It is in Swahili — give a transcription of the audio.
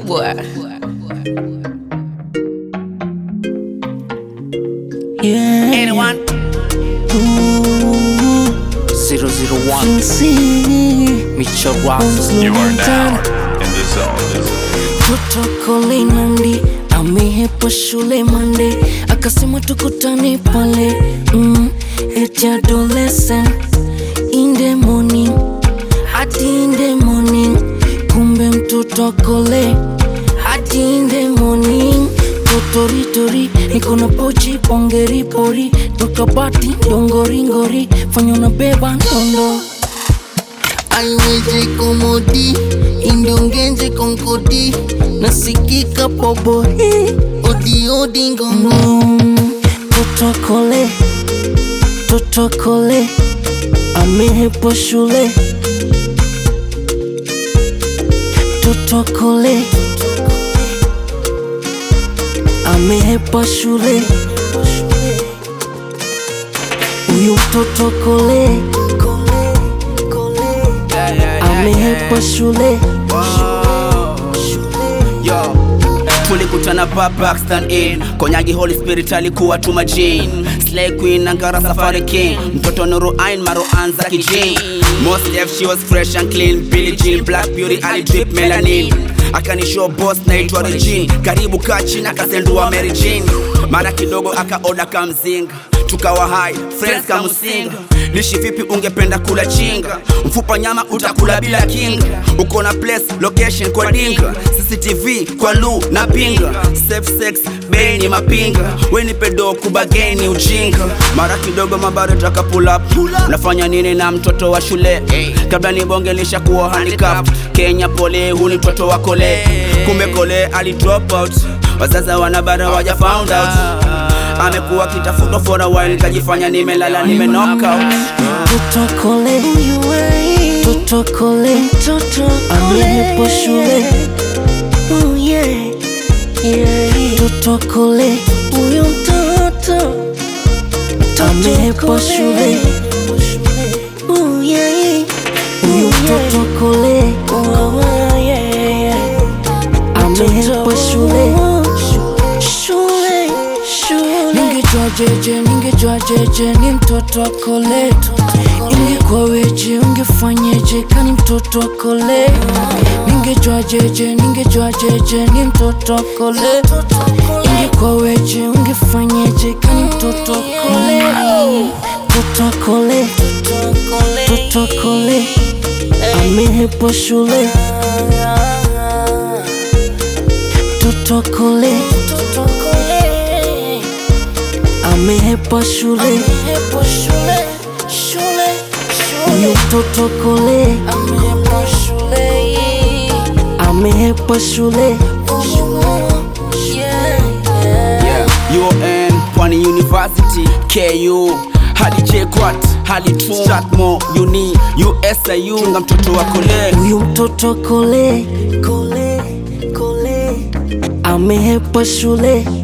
kubwa. Yeah. Anyone? Ooh, 001 see. Mitchell Ross. You are now in the zone. Protokoli Nandi amehepa shule Monday, akasema tukutane pale mm, eti adolescent in the morning hadi in the morning, kumbe mtoto akole hadi in the morning totoritori niko na pochi pongeri pori toka bati dongoringori fanya unabeba ndondo aiweje komodi indongenje konkodi nasikika pobori odiodi ngongo totokole totokole amehepo shule totokole amehepa shule huyu mtoto kole amehepa shule Yo. tulikutana pa Paxton Inn konyagi Holy Spirit alikuwa tuma Jane Slay Queen Angara Safari King mtoto Nuru Ain Maro Anza Kijane Most Def she was fresh and clean Billie Jean Black Beauty ali drip melanin akanishow boss naitwa Regine karibu kachi na kasendua Mary Jane mara kidogo akaoda kamzinga tukawa hai friends kamusinga lishi vipi ungependa kula chinga mfupa nyama utakula bila kinga uko na place location kwa dinga cctv kwa lu na pinga safe sex bei ni mapinga weni pedo kubageni ujinga mara kidogo mabaro taka pull up unafanya nini na mtoto wa shule kabla nibonge lishakuwa handicap kenya pole huni mtoto wa kole kumbe kole ali drop out wazaza wanabara waja found out amekuwa kitafutwa for a while kajifanya nimelala nime knock out totokole totokole amehepa shule totokole huyu mtoto amehepa shule huyu mtoto kole amehepa shule shule shule ningejua jeje ningejua jeje ni mtoto wa kole ingekuwa weje ungefanyeje kani mtoto wa kole ningejua jeje ningejua jeje ni mtoto wa kole ingekuwa weje ungefanyeje kani mtoto wa kole mtoto wa kole mtoto wa kole amehepa shule mtoto wa kole amehepa shule huyu mtoto kole amehepa shule yeah. UN Pwani University KU hadi JKUAT hadi TRUM Strathmore Uni USIU chunga mtoto wa kole huyu mtoto kole amehepa shule